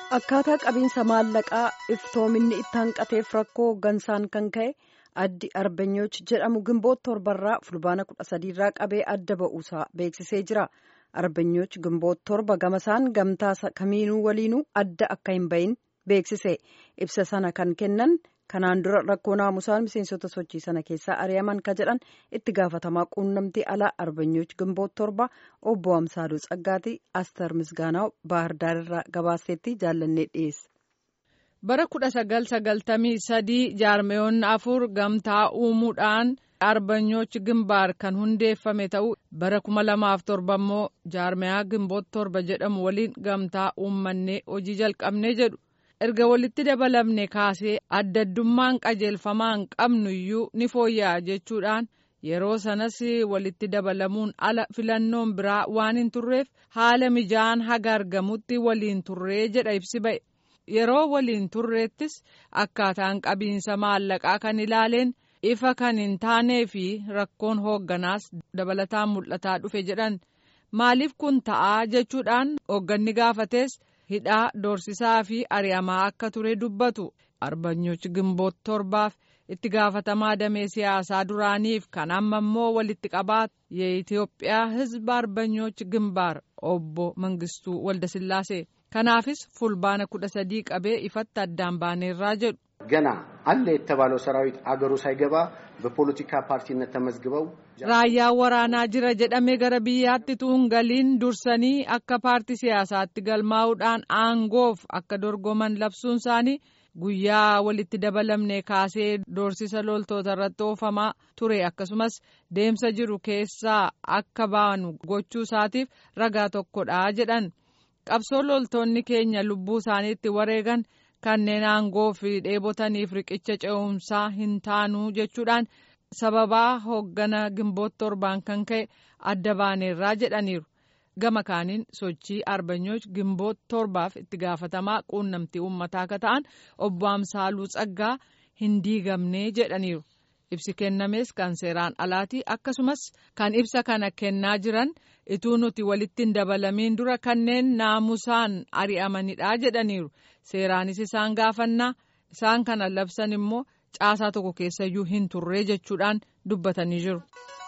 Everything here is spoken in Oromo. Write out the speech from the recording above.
Akkaataa qabiinsa maallaqaa iftoominni itti hanqateef rakkoo gansaan kan ka'e addi arbanyooch jedhamu gimboota torbarraa fulbaana kudha sadiirraa qabee adda ba'uusaa beeksisee jira. Arbanyooch gimboota torba gamasaan gamtaa kamiinuu waliinuu adda akka hin bahin beeksise. Ibsa sana kan kennan kanaan dura rakkoo naamusaan miseensota sochii sana keessaa ari'aman ka jedhan itti gaafatamaa quunnamtii alaa arbanyooch gimboota torba obbo Amsaaduu Tsaggaatii Aster Misgaanaw Baahirdaarraa gabaaseetti jaallannee dhiyeesse. bara kudha sagal sagaltamii sadii jaarmeyoonni afur gamtaa uumuudhaan arbanyooch gimbaar kan hundeeffame ta'u bara kuma lamaaf torba immoo jaarmeyaa gimboota torba jedhamu waliin gamtaa uummannee hojii jalqabnee jedhu erga walitti dabalamne kaasee adda addummaan qajeelfamaan qabnu iyyuu ni fooyya'a jechuudhaan yeroo sanas walitti dabalamuun ala filannoon biraa waan hin turreef haala mijaa'aan haga argamutti waliin turree jedha ibsi ba'e. yeroo waliin turreettis akkaataan qabiinsa maallaqaa kan ilaaleen ifa kan hin taanee fi rakkoon hoogganaas dabalataan mul'ataa dhufe jedhan maaliif kun ta'aa jechuudhaan hoogganni gaafates hidhaa doorsisaa fi ari'amaa akka ture dubbatu arbanyooch gimboota torbaaf itti gaafatamaa damee siyaasaa duraaniif kan amma immoo walitti qabaat የኢትዮጵyaa hizba arbanyooch gimbaar obbo Mangistuu Waldasillaasee. kanaafis fulbaana kudha sadii qabee ifatti addaan baaneerraa jedhu. ገና አለ የተባለው ሰራዊት አገሩ ሳይገባ በፖለቲካ ፓርቲነት ተመዝግበው raayyaan waraanaa jira jedhamee gara biyyaatti tuun galiin dursanii akka paartii siyaasaatti galmaa'uudhaan aangoof akka dorgoman labsuun isaanii guyyaa walitti dabalamne kaasee doorsisa loltoota irratti oofamaa ture akkasumas deemsa jiru keessaa akka baanu gochuu isaatiif ragaa tokkodha jedhan. qabsoo loltoonni keenya lubbuu isaaniitti wareegan kanneen aangoo fi dheebotaniif riqicha ce'umsaa hin taanuu jechuudhaan sababaa hooggana gimboota torbaan kan ka'e adda baaneerraa jedhaniiru gama kaaniin sochii arbanyooch gimboota torbaaf itti gaafatamaa quunnamtii uummataa akka ta'an obbo Amsaaluu Tsaggaa hin diigamnee jedhaniiru. ibsi kennames kan seeraan alaatii akkasumas kan ibsa kana kennaa jiran ituu nuti walitti hin dabalamiin dura kanneen naamusaan ari'amanidha jedhaniiru seeraanis isaan gaafannaa isaan kana labsan immoo caasaa tokko keessayyuu hin turree jechuudhaan dubbatanii jiru.